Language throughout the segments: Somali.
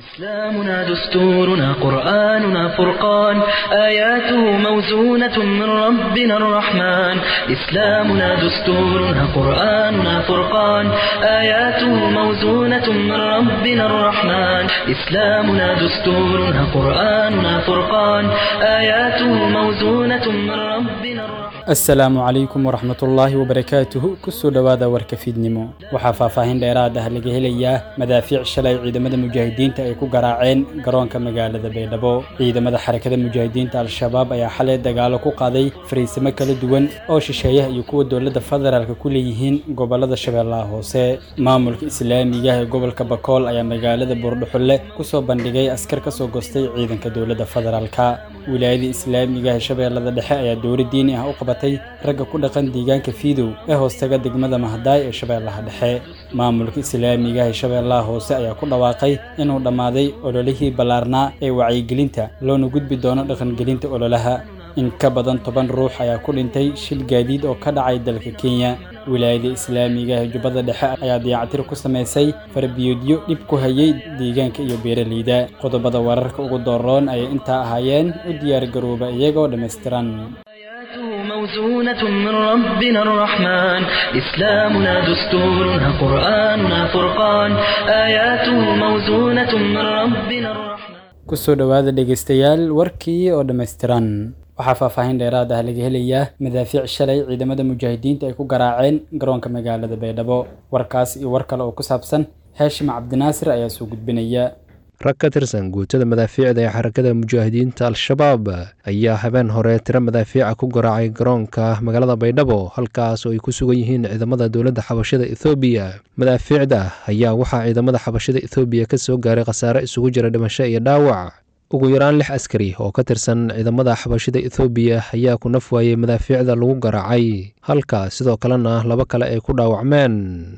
إسلامنا دستورنا قرآننا فرقان آياته موزونة من ربنا الرحمن إسلامنا دستورنا قرآننا فرقان آياته موزونة من ربنا الرحمن إسلامنا دستورنا قرآننا فرقان آياته موزونة من ربنا الرحمن asalaamu calaykum waraxmatullaahi wabarakaatuhu kusoo dhowaada warka fiidnimo waxaa faahfaahin dheeraad ah laga helayaa madaafiic shalay ciidamada mujaahidiinta ay ku garaaceen garoonka magaalada baydhabo ciidamada xarakada mujaahidiinta al-shabaab ayaa xalay dagaalo ku qaaday fariisimo kala duwan oo shisheeyaha iyo kuwa dowladda federaalk ku leeyihiin gobolada shabeellaha hoose maamulka islaamiga ee gobolka bakool ayaa magaalada buurdhuxulle kusoo bandhigay askar kasoo gostay ciidanka dowladda federaalka wilaayada islaamiga ee shabeellada dhexe ayaa dowla diini ah u qabatay ragga ku dhaqan deegaanka fiidow ee hoostaga degmada mahadaay ee shabeellaha dhexe maamulka islaamiga ee shabeellaha hoose ayaa ku dhawaaqay inuu dhammaaday ololihii ballaarnaa ee wacyigelinta loona gudbi doono dhaqangelinta ololaha in ka badan toban ruux ayaa ku dhintay shil gaadiid oo ka dhacay dalka kenya wilaayada islaamiga ee jubbada dhexe ayaa dayactir ku samaysay farbiyoodyo dhib ku hayay deegaanka iyo beeraleyda qodobada wararka ugu dooroon ayay intaa ahaayeen u diyaargarooba iyagoo dhammaystiran آياته موزونة من ربنا الرحمن إسلامنا دستورنا قرآننا فرقان آياته موزونة من ربنا الرحمن kusoo dhowaada dhegaystayaal warkii oo dhammaystiran waxaa faahfaahin dheeraad ah laga helayaa madaafiic shalay ciidamada mujaahidiinta ay ku garaaceen garoonka magaalada baydhabo warkaas iyo war kale oo ku saabsan heeshim cabdinaasir ayaa soo gudbinaya rag ka tirsan guutada madaafiicda ee xarakada mujaahidiinta al-shabaab ayaa habeen hore tiro madaafiica ku garaacay garoonka magaalada baydhabo halkaas oo ay ku sugan yihiin ciidamada dowladda xabashada ethoobiya madaafiicda ayaa waxaa ciidamada xabashada ethoobiya ka soo gaaray khasaare isugu jira dhimasho iyo dhaawac ugu yaraan lix askari oo ka tirsan ciidamada xabashada ethoobiya ayaa ku naf waayey madaafiicda lagu garaacay halka sidoo kalena laba kale ay ku dhaawacmeen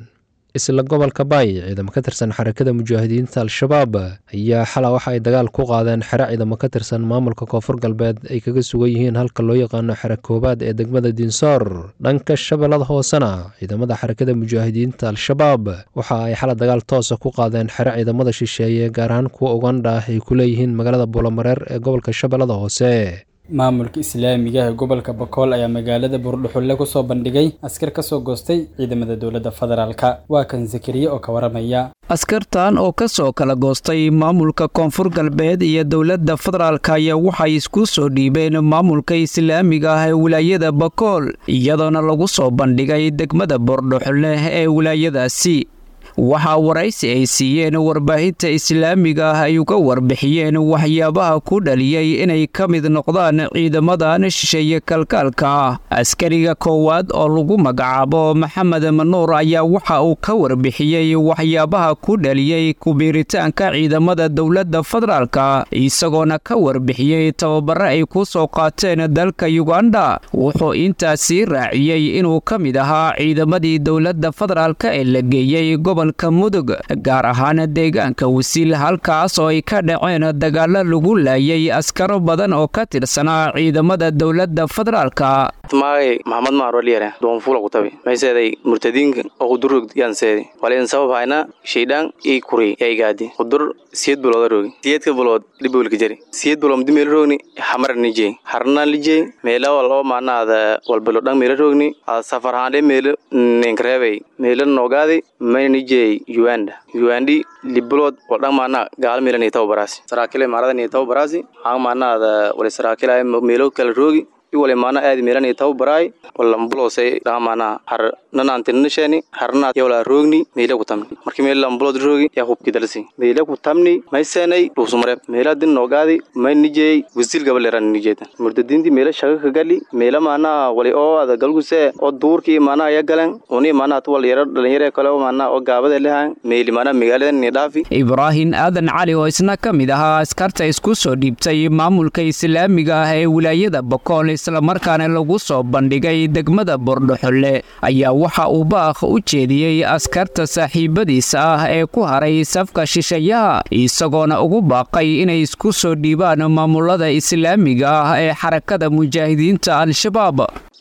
isla gobolka baay ciidamo ka tirsan xarakada mujaahidiinta al-shabaab ayaa xala waxa ay dagaal ku qaadeen xero ciidamo ka tirsan maamulka koonfur galbeed ay kaga sugan yihiin halka loo yaqaano xero koobaad ee degmada diinsoor dhanka shabeellada hoosena ciidamada xarakada mujaahidiinta al-shabaab waxa ay xala dagaal toosa ku qaadeen xero ciidamada shisheeye gaar ahaan kuwa ugandha ay ku leeyihiin magaalada buulamareer ee gobolka shabeellada hoose maamulka islaamiga ee gobolka bakool ayaa magaalada buurdhuxulle kusoo bandhigay askar kasoo goostay ciidamada dowladda federaalka waa kan zakariye oo ka waramaya askartan oo ka soo kala goostay maamulka koonfur galbeed iyo dowladda federaalka ayaa waxay isku soo dhiibeen maamulka islaamiga ah ee wilaayada bakool iyadoona lagu soo bandhigay degmada buurdhuxulle ee wilaayadaasi waxaa waraysi ay siiyeen warbaahinta islaamiga ah ay uga warbixiyeen waxyaabaha ku dhaliyey inay ka mid noqdaan ciidamadan shisheeye kalkaalka ah askariga koowaad oo lagu magacaabo maxamed manuur ayaa waxa uu ka warbixiyey waxyaabaha ku dhaliyey kubiiritaanka ciidamada dowladda federaalka isagoona ka warbixiyey tababare ay ku soo qaateen dalka yuganda wuxuu intaasii raaciyey inuu ka mid ahaa ciidamadii dowladda federaalka ee la geeyey gobolka mudug gaar ahaan deegaanka wasiil halkaas oo ay ka dhaceen dagaalo lagu laayay askaro badan oo ka tirsanaa ciidamada dowladda federaalka maagay maxamed maaroliyare doonfuula kutabi mayseeday murtadiinka oo qudurrog yaanseedi walayn sabab hayna shaydhaan ii kuri yaa igaadi qudur siyed bulooda roogi siyedka bulood dhibowlka jari siyed bulood mdi meela roogni xamara nijey harnaan lijey meela waloo maanaada walbalo dhan meela roogni ada safar haandhe meela ninkareebay meela noogaadi mayna nijey uganda ugandi libulood waldhan maana gaala meela nii tababaraasi saraakile maarada nii tababaraasi aan maanaada wali saraakile meelo kala roogi iwale maana aadi meelani taw baraay walambulosay dhaamaana har nanaantinanashani harna yawla roogni meela ku tamni markii meel lambulod roogi yaa hubki dalsi meela ku tamni maysenay dhuusumare meela din noogaadi may nijey wasiil gabaleran nijeedan murdadiinti meela shaga ka gali meela maana wali oo ada galguse oo duurkii maana ya galan uni maana tu wal yaro dhalinyare kale oo maana oo gaabada lehan meeli maana magaalada ni dhaafi ibraahin aadan cali oo isna ka mid ahaa askarta isku soo dhiibtay maamulka islaamiga ah ee wilaayada bokool islamarkaana lagu soo bandhigay degmada bordhoxolle ayaa waxa uu baakh u jeediyey askarta saaxiibadiisa ah ee ku haray safka shishayaha isagoona ugu baaqay inay isku soo dhiibaan maamulada islaamiga ah ee xarakada mujaahidiinta al-shabaab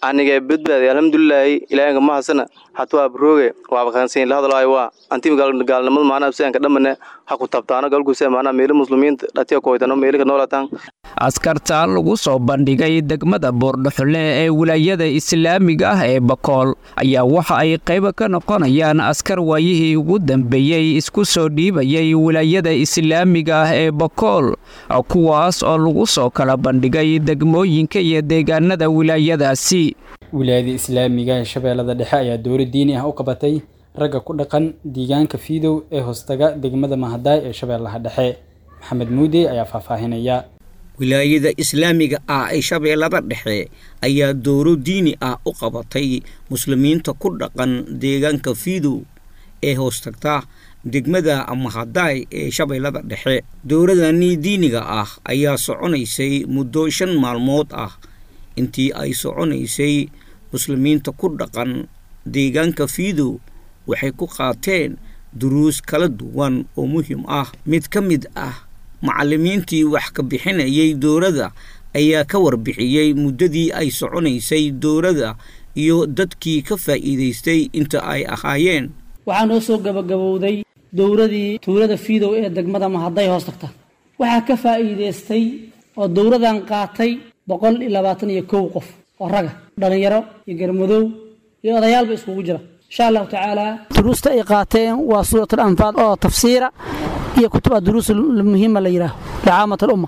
anigee badbaaday alxamdulilaahi ilaahinka mahasana hatu waa barooge waaba kansan la hadlaayo waa anti gaalnimada maanaa sianka dhamane ha ku tabtaano galkuse maanaa meelo muslimiinta dhatiya koytano meelika noolatan askarta lagu soo bandhigay degmada boordhaxole ee wilaayada islaamiga ah ee bakool ayaa waxa ay qayb ka noqonayaan askar waayihii ugu dambeeyey isku soo dhiibayay wilaayada islaamiga ah ee bakool kuwaas oo lagu soo kala bandhigay degmooyinka iyo deegaanada wilaayadaasi wilaayada islaamiga ee shabeellada dhexe ayaa dowla diini ah u qabatay ragga ku dhaqan deegaanka fiidow ee hoostaga degmada mahadaay ee shabeellaha dhexe maxamed muude ayaa faahfaahinaya wilaayada islaamiga ah ee shabeellada dhexe ayaa dowro diini ah u qabatay muslimiinta ku dhaqan deegaanka fiidow ee hoostagta degmada mahadaay ee shabeellada dhexe dowradani diiniga ah ayaa soconaysay muddo shan maalmood ah intii ay soconaysay muslimiinta ku dhaqan deegaanka fiidow waxay ku qaateen duruus kala duwan oo muhiim ah mid ka mid ah macallimiintii wax ka bixinayay dowladda ayaa ka warbixiyey muddadii ay soconaysay dowladda iyo dadkii ka faa'iidaystay inta ay ahaayeen waxaa noo soo gabagabowday dowladii tuulada fiidow ee degmada mahaday hoos tagta waxaa ka faa'iidaystay oo dowladan qaatay boqol iyo labaatan iyo kow qof oo raga dhallinyaro iyo garmadow iyo odayaalba iskugu jira insha allahu tacaala duruusta ay qaateen waa suurat alanfaal oo tafsiira iyo kutub duruus muhiima la yidhaaho licaamat alumma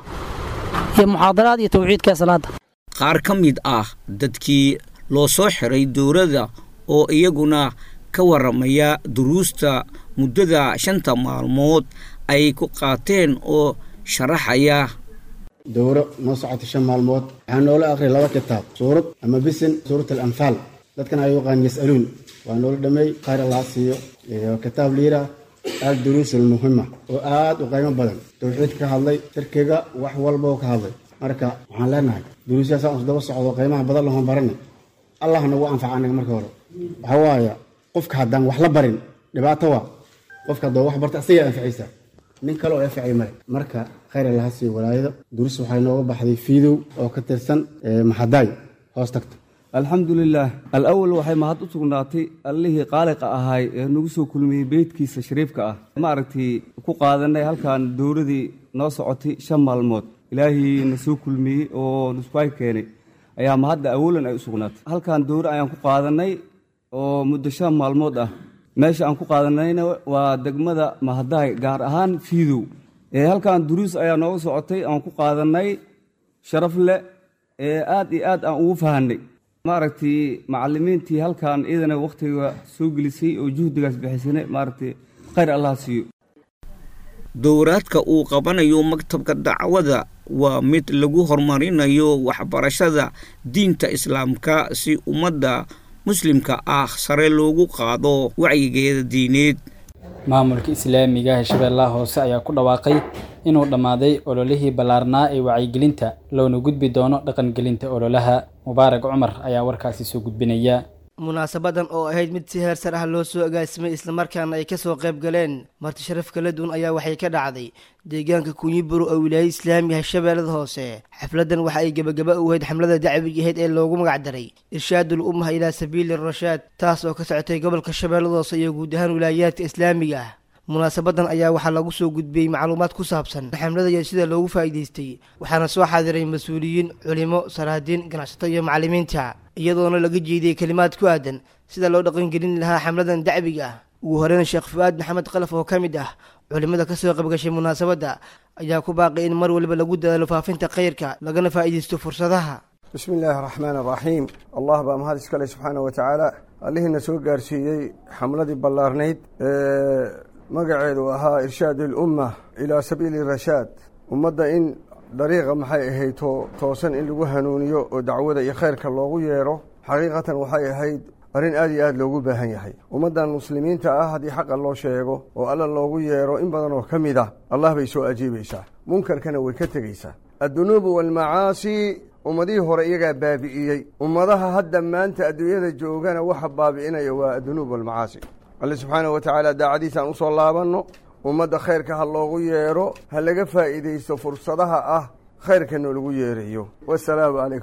iyo muxaadaraad iyo tawxiidka salaada qaar ka mid ah dadkii loo soo xiray dowladda oo iyaguna ka waramaya duruusta muddada shanta maalmood ay ku qaateen oo sharaxaya dowro noo socota shan maalmood waxaa noola aqriyay laba kitaab suurad ama bisin suurat alanfaal dadkan ay yaqaan yas'aluun waa noola dhameey khayr allah siiyo iyo kitaab liira al duruus almuhima oo aad u qiimo badan tawxiidka ka hadlay shirkiga wax walba oo ka hadlay marka waxaan leenahay duruusyaasaan isdaba socdo qiimaha badan lahoon baranay allah nagu anfaca anaga marka hore waxaa waaye qofka haddaan wax la barin dhibaato waa qofka haddoo wax barta asagaa anficaysa nin kale oo anficay male marka khayr allaha siiyo walaayada duruus waxay nooga baxday fiidow oo ka tirsan maxadaay hoos tagta alxamdulilaah alawal waxay mahad u sugnaatay allihii qaaliqa ahaay ee nagu soo kulmiyey beydkiisa shariifka ah maaragtay ku qaadanay halkan dowladii noo socotay shan maalmood ilaahii na soo kulmiyey oo nuskuay keenay ayaa mahadda awalan ay u sugnaatay halkan dowro ayaan ku qaadanay oo muddo shan maalmood ah meesha aan ku qaadanayna waa degmada mahadaay gaar ahaan fiidow halkan duruus ayaa nooga socotay aan ku qaadanay sharaf leh ee aad iyo aad aan ugu fahanay maaragtay macalimiintii halkan iidana wakhtiga soo gelisay oo juhdigaas bixisana maaragtay khayr allah siiyo dowraadka uu qabanayo maktabka dacwada waa mid lagu horumarinayo waxbarashada diinta islaamka si ummadda muslimka ah sare loogu qaado wacyigeeda diineed maamulka islaamiga ee shabeellaha hoose ayaa ku dhawaaqay inuu dhammaaday ololihii ballaarnaa ee wacyigelinta loona gudbi doono dhaqangelinta ololaha mubaarag cumar ayaa warkaasi soo gudbinaya munaasabadan oo ahayd mid si heer sar ah loo soo agaasimay islamarkaana ay kasoo qayb galeen marti sharaf kala duwan ayaa waxay ka dhacday deegaanka kunyiburo oo wilaayada islaamiga shabeellada hoose xafladan waxa ay gebagaba u ahayd xamlada dacwiga ahayd ee loogu magacdaray irshaadul ummaha ilaa sabiili rashaad taas oo ka socotay gobolka shabeellada hoose iyo guud ahaan wilaayaadka islaamiga ah munaasabadan ayaa waxaa lagu soo gudbiyey macluumaad ku saabsan xamlada iyo sida loogu faa'iidaystay waxaana soo xaadiray mas-uuliyiin culimo saraadiin ganacsato iyo macallimiinta iyadoona laga jeediyey kelimaad ku aadan sida loo dhaqangelin lahaa xamladan dacwiga ah ugu horeyn sheekh fu-aad maxamed kalaf oo ka mid ah culimada kasoo qaybgashay munaasabadda ayaa ku baaqay in mar waliba lagu dadaalo faafinta khayrka lagana faa'iidaysto fursadaha bismi illaahi araxmaan araxiim allah baa mahad iskale subxaana wa tacaala allihiina soo gaarsiiyey xamladii ballaarnayd ee magaceedu ahaa irshaad ilumma ilaa sabiili rashaad ummadda in dariiqa maxay ahayd toosan in lagu hanuuniyo oo dacwada iyo khayrka loogu yeedho xaqiiqatan waxay ahayd arrin aad iyo aad loogu baahan yahay ummaddan muslimiinta ah haddii xaqa loo sheego oo alla loogu yeedho in badan oo ka mid ah allah bay soo ajiibaysaa munkarkana way ka tegaysaa addunuubu waalmacaasi ummadihii hore iyagaa baabi'iyey ummadaha hadda maanta adduunyada joogana waxa baabi'inaya waa addunuub waalmacaasi alle subxaana wa tacaala daacadiisa aan usoo laabanno ummadda khayrka ha loogu yeedho ha laga faa'iidaysto fursadaha ah khayrka noolagu yeerayo wasalaamu calaykum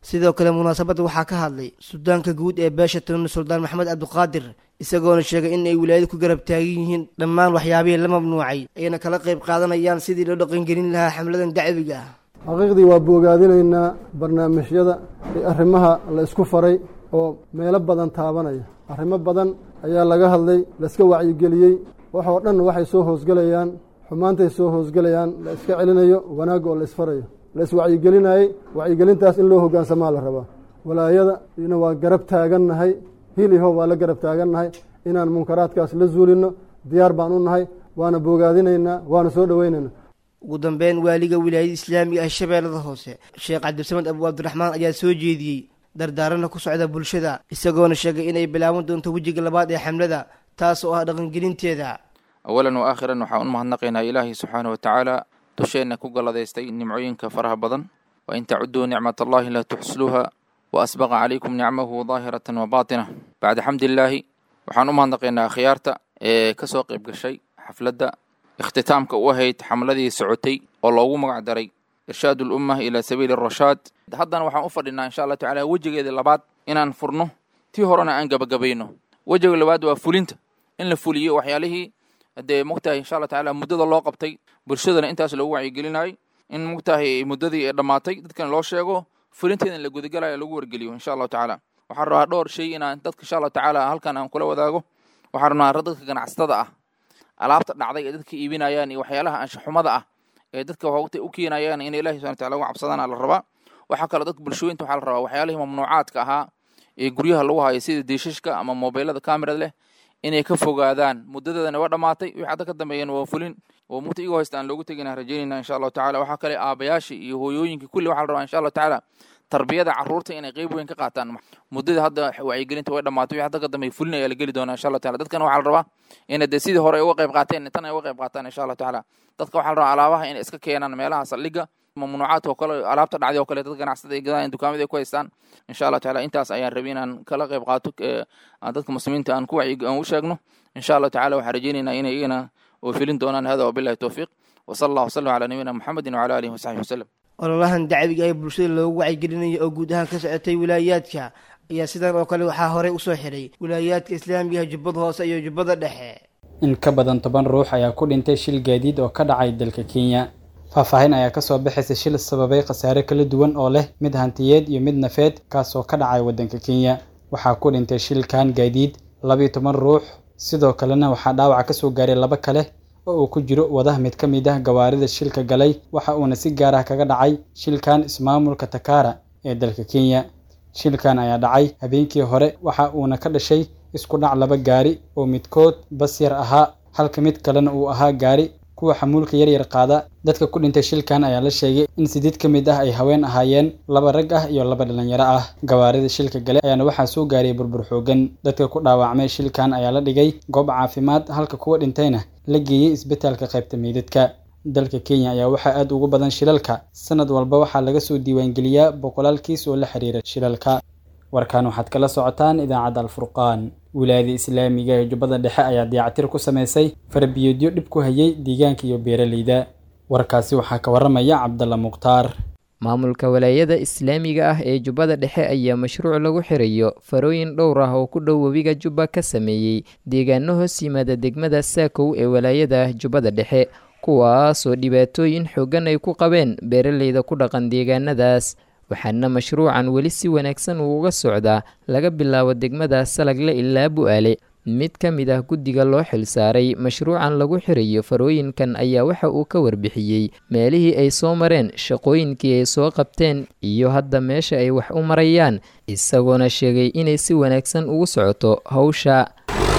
sidoo kale munaasabadda waxaa ka hadlay suldaanka guud ee beesha tunni suldaan maxamed cabdiqaadir isagoona sheegay in ay wilaayadu ku garab taagan yihiin dhammaan waxyaabihii la mamnuucay ayna kala qayb qaadanayaan sidii loo dhaqangelin lahaa xamladan dacwiga ah xaqiiqdii waa bogaadinaynaa barnaamijyada iyo arrimaha la isku faray oo meelo badan taabanaya arrimo badan ayaa laga hadlay laiska wacyigeliyey waxoo dhan waxay soo hoosgelayaan xumaantay soo hoosgelayaan la iska celinayo wanaagga oo la isfarayo la iswacyigelinayey wacyigelintaas in loo hoggaansamaa la rabaa walaayada ina waa garab taagannahay hiliho waa la garab taagannahay inaan munkaraadkaas la zuulinno diyaar baan u nahay waana bogaadinaynaa waana soo dhoweynaynaa ugu dambeyn waaliga wilaayada islaamiga ah shabeellada hoose sheekh cabdisamed abu cabdiraxmaan ayaa soo jeediyey dardaarana ku socda bulshada isagoona sheegay inay bilaaban doonto wejiga labaad ee xamlada taas oo ah dhaqangelinteeda awalan wa aakhiran waxaan u mahadnaqaynaa ilaahay subxaana wa tacaala dusheenna ku galladaystay nimcooyinka faraha badan wa in tacuduu nicmat allahi laa tuxsluuha wa asbaqa calaykum nicmahu daahiratan wa baatina bacda xamdillaahi waxaan u mahadnaqaynaa akhyaarta ee ka soo qayb gashay xafladda ikhtitaamka u ahayd xamladii socotay oo loogu magac daray irshaad ulumma ilaa sabiili arashaad haddana waxaan u fadhinaa insha allah tacala wejigeeda labaad inaan furno tii horena aan gabagabayno wejiga labaad waa fulinta in la fuliyo waxyaalihii dee mogtahay insha allah tacala muddada loo qabtay bulshadana intaas loogu wacyigelinayay in mogtahay muddadii ee dhammaatay dadkan loo sheego fulinteeda in la gudagalayo lagu wargeliyo insha allahu tacaala waxaan rabaa dhowr shay inaan dadka insha allahu tacaala halkan aan kula wadaago waxaan rabnaa dadka ganacsatada ah alaabta dhacday ee dadka iibinayaan iyo waxyaalaha anshaxumada ah ee dadka waqti u keenayaan in ilahi subhana wataala uga cabsadaan la rabaa waxaa kaloo dadka bulshooyinta waxaa la rabaa waxyaalihii mamnuucaadka ahaa ee guryaha lagu hayo sida diishashka ama mobeylada kamerad leh inay ka fogaadaan muddadeedana waa dhammaatay wixii hadda ka dambeeyana waa fulin oo mugta igoo haysta aan loogu tegina rajaynayna insha allahu tacala waxaa kale aabayaashii iyo hooyooyinkii kulli waxaa la rabaa insha allahu tacaala tarbiyada carruurta inay qeyb weyn ka qaataan muddada hadda wacyigelinta way dhammaatay wixii hadda ka dambeeya fulin ayaa la geli doonaa insha allahu tacala dadkana waxaa la rabaa inay dee sidii hore ay uga qayb qaateen tan ay uga qayb qaataan insha allahu tacaala dadka waxaa la rabaa alaabaha inay iska keenaan meelaha saldhigga mamnuucaadka oo kale alaabta dhacday oo kale dad ganacsada ay gadaan dukaamada ay ku haystaan insha allah tacaala intaas ayaan rabay inaan kala qayb qaato aan dadka muslimiinta aan ku wacyi aan u sheegno insha allah tacaala waxaan rajaynaynaa inay iyagana oo filin doonaan hada wabillahi towfiiq wasala allah wasalam calaa nabiyina muxamedin wacala alihi wasaxbihi wasalam ololahan dacwiga ee bulshada loogu wacyigelinayo oo guud ahaan ka socotay wilaayaadka ayaa sidan oo kale waxaa horey usoo xiray wilaayaadka islaamiga jubbada hoose iyo jubbada dhexe in ka badan toban ruux ayaa ku dhintay shil gaadiid oo ka dhacay dalka kenya faahfaahin ayaa kasoo baxaysa shil sababay khasaare kala duwan oo leh mid hantiyeed iyo mid nafeed kaasoo ka dhacay waddanka kenya waxaa ku dhintay shilkan gaadiid labiyo toban ruux sidoo kalena waxaa dhaawaca kasoo gaaray laba kale oo uu ku jiro wadaha mid ka mid ah gawaarida shilka galay waxa uuna si gaar ah kaga dhacay shilkan ismaamulka takara ee dalka kenya shilkan ayaa dhacay habeenkii hore waxa uuna ka dhashay isku dhac laba gaari oo midkood bas yar ahaa halka mid kalena uu ahaa gaari kuwa xamuulka yaryar qaada dadka ku dhintay shilkan ayaa la sheegay in sideed ka mid ah ay haween ahaayeen laba rag ah iyo laba dhalinyaro ah gawaarida shilka gale ayaana waxaa soo gaariyay burbur xoogan dadka ku dhaawacmay shilkan ayaa la dhigay goob caafimaad halka kuwa dhintayna la geeyey isbitaalka qaybta meydadka dalka kenya ayaa waxaa aad ugu badan shilalka sanad walba waxaa laga soo diiwaangeliyaa boqolaal kiis oo la xiriira shilalka warkan waxaad kala socotaan idaacadda alfurqaan wilaayada islaamiga ee jubbada dhexe ayaa dayactir ku samaysay farabiyoodyo dhib ku hayay deegaanka iyo beeraleyda warkaasi waxaa ka waramaya cabdalla mukhtaar maamulka walaayada islaamiga ah ee jubbada dhexe ayaa mashruuc lagu xirayo farooyin dhowr ah oo ku dhow webiga jubba ka sameeyey deegaano hoos yimaada degmada saakow ee walaayada jubbada dhexe kuwaasoo dhibaatooyin xoogan ay ku qabeen beeraleyda ku dhaqan deegaanadaas waxaana mashruucan weli si wanaagsan uu uga socdaa laga bilaabo degmada salagle ilaa bu-aale mid ka mid ah guddiga loo xilsaaray mashruucan lagu xirayo farooyinkan ayaa waxa uu ka warbixiyey meelihii ay soo mareen shaqooyinkii ay soo qabteen iyo hadda meesha ay wax u marayaan isagoona sheegay inay si wanaagsan ugu socoto hawsha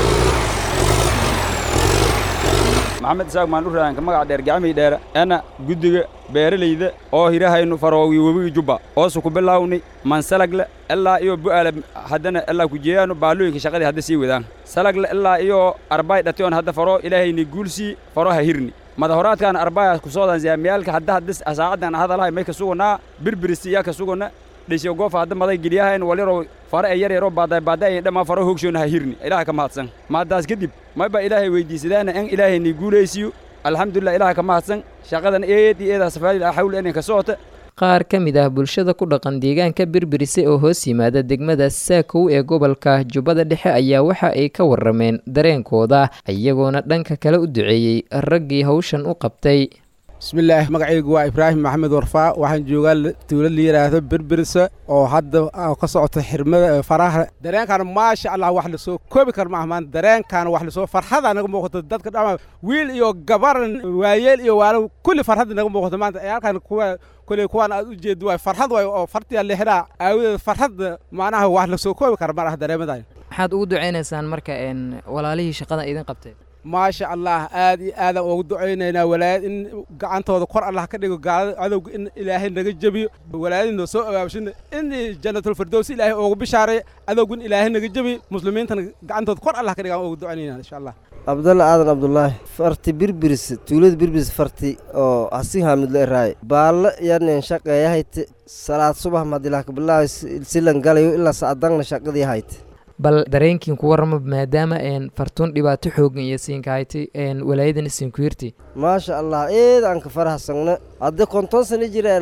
maxamed isaaq maandhuraanka magaca dheer gacmii dheere ana guddiga beeralayda oo hirahaynu faroowi webiga jubba oosu ku bilaawni mansalagle ilaa iyo bu'aale haddana ilaa kujeeyaanu baalooyinka shaqadii hadda sii wadaan salagle ilaa iyo arbay dhation hadda faro ilaahayni guulsii faro ha hirni madahoraadkan arbaya kusoodan zaamiyaalka hadda hadda saacadan hadalahay may ka suganaa birbirisi yaa ka sugana dhisiyo goofa hadda maday geliyahayn waliro fare ee yar yaroo baaday baaday ay dhammaan faro hoogshoona ha hirni ilaaha ka mahadsan maadaas kadib mayba ilaahay weydiisadaana in ilaahayni guulaysiyo alxamdulilah ilaaha ka mahadsan shaqadan eed iyo eedaa safaadil xawl enen ka socota qaar ka mid ah bulshada ku dhaqan deegaanka birbirise oo hoos yimaada degmada saakow ee gobolka jubbada dhexe ayaa waxa ay ka warameen dareenkooda iyagoona dhanka kale u duceeyey raggii hawshan u qabtay bismillaah magacaygu waa ibraahim maxamed warfaa waxaan joogaa tuulo la yidhaahdo berbirse oo hadda ka socota xirmada faraha dareenkan maasha allah wax lasoo koobi kar maaha maanta dareenkan wax lasoo farxada naga muuqato dadka dhama wiil iyo gabar waayeel iyo waalo kulli farxadda naga muuqato maanta halkan kuwa kuley kuwaan aad u jeedo waay farxad waay oo fartiya lixdaa aawadeed farxadda macnaha wax lasoo koobi kara ma laha dareemadan maxaad ugu ducaynaysaan marka walaalihii shaqada idin qabtay maasha allah aad iyo aadaan ugu ducaynaynaa walaayad in gacantooda kor allah ka dhigo gaalada cadowga in ilaahay naga jebiyo walaayadii noo soo abaabshina in janatulfirdows ilaahay oogu bishaaray cadowga in ilaahay naga jebiyo muslimiintana gacantooda kor allah ka dhigaan ugu ducaynaynaa insha allah cabdalla aadan cabdulaahi farti birbiris tuulada birbiris farti oo hasi haamidlo eraaye baallo yanen shaqeeyahayte salaad subax madilahka bilaahi silan galayo ilaa sacdangna shaqadii hayte bal dareenkiin ku warama maadaama fartuun dhibaato xoogan iyo siinkahaytay walaayadan siinkuhirti maasha allah eed aan ka farahsagna haddii konton sano jireen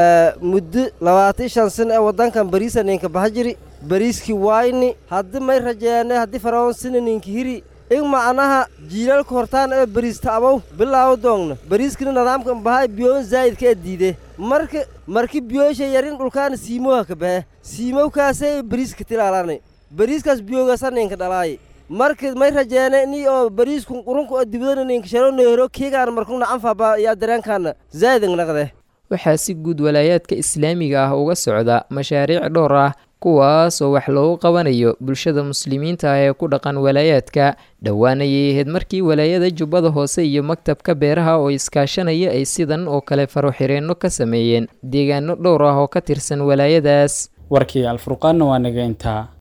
muddo labaatan shan sano ee waddankan bariisa ninka baxa jiri bariiskii waayni haddii may rajeene haddii faraon sina ninka hiri in macnaha jiilaalka hortaan ee bariista abow bilaawo doongna bariiskina nidaamkan bahaa biyoon zaa'idka ee diide marka marki biyoosha yarin dhulkaana siimoha ka bahe siimowkaasee bariiska tilaalani bariiskaas biyoogaasa ninka dhalaaye marka may rajeene ni oo bariisku qurunku oo dibadana ninka sharo neero keegaan markuna anfaba yaa dareenkaana zaa'idang naqde waxaa si guud walaayaadka islaamiga ah uga socda mashaariic dhowr ah kuwaas oo wax loogu qabanayo bulshada muslimiinta ah ee ku dhaqan walaayaadka dhowaanayay ahayd markii walaayada jubbada hoose iyo maktabka beeraha oo iskaashanaya ay sidan oo kale faroxireenno ka sameeyeen deegaano dhowr ah oo ka tirsan walaayadaas warkii alfurqaanna waa naga intaa